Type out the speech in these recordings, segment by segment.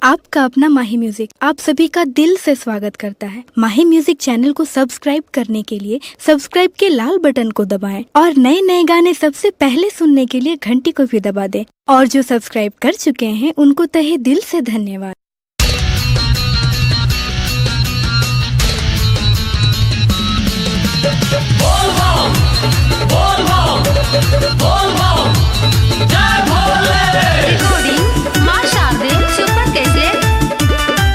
आपका अपना माही म्यूजिक आप सभी का दिल से स्वागत करता है माही म्यूजिक चैनल को सब्सक्राइब करने के लिए सब्सक्राइब के लाल बटन को दबाएं और नए नए गाने सबसे पहले सुनने के लिए घंटी को भी दबा दें और जो सब्सक्राइब कर चुके हैं उनको तहे दिल से धन्यवाद रिकॉर्डिंग मां शारदे सुपर कैसेट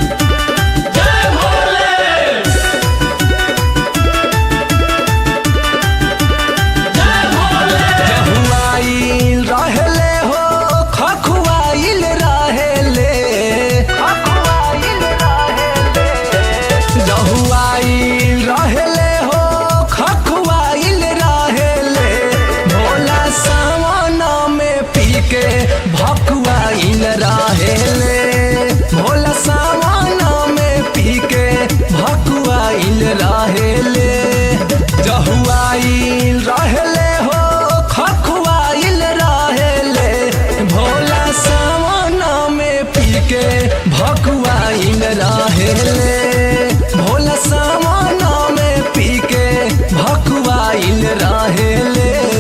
खखुआइल रहेले हो खखुआइल रहेले खखुआइल रहेले जहुआइल रहेले हो खखुआइल रहेले भोला सावन में पी के भकुआइल रहेले भोला सावन में पी के भकुआइल रहेले जहुआइल रहेले हो खखुआइल रहेले भोला सावन में पी के भकुआइल रहेले भोला सावन में पी के भकुआइल रहेले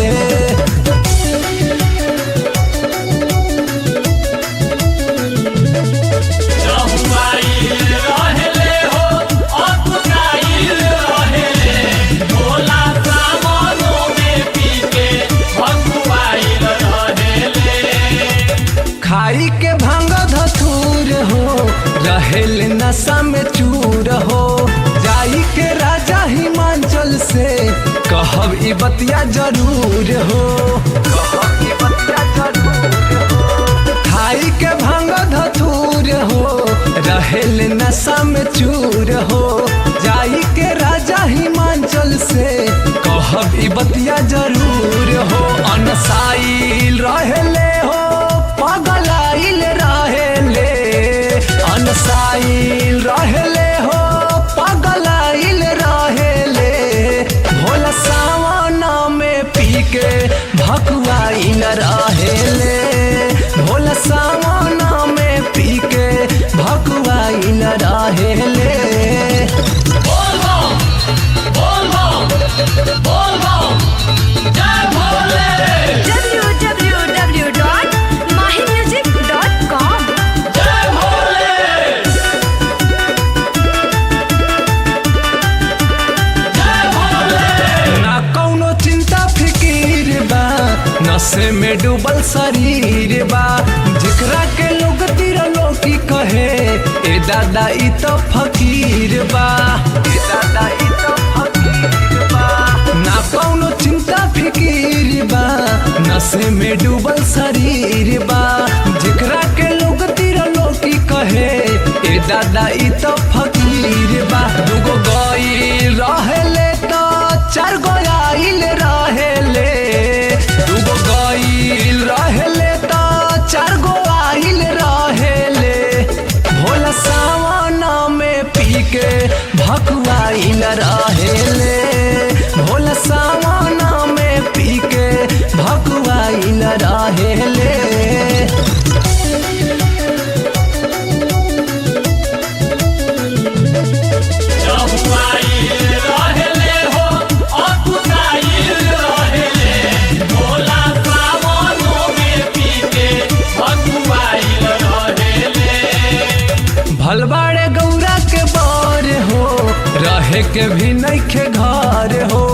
खाई के भांग धतूर हो रहेल नशा में चूर हो जाई के राजा हिमाचल से कहब ई बतिया जरूर हो कहब ई बतिया जरूर हो खाई के भांग धतूर हो रहेल नशा में चूर हो जाई के राजा हिमाचल से कहब ई बतिया जरूर हो अनसाइल रहेले हो पगलाइल रहेले अनसाइल रहेले हो पगलाइल रहेले भोला सावन में पी के भकुआइल रहेले भोला सावन में पी के भकुआइल रहेले www.mahimusic.com ना कौनो चिंता फिकीर बा नशे में डूबल शरीर बा जेकरा के लोग तिरलो की कहे ए दादा ई तो फकीर बा ए दादा ई तो फकीर बा ना कौनो चिंता फिकीर बा नशे में डूबल शरीर बा जेकरा के लोग तिरलो की कहे ए दादा ई तो फकीर बा दुगो गई रहेले तो चार गो आइल रहेले दुगो गईल रहेले तो चार गो आइल रहेले भोला सावन में पी के भकुआइल रहेले भोला सावन में पी के भकुआइल रहेले भलबाड़े गौरा के बर हो रहे के भी नइखे घर हो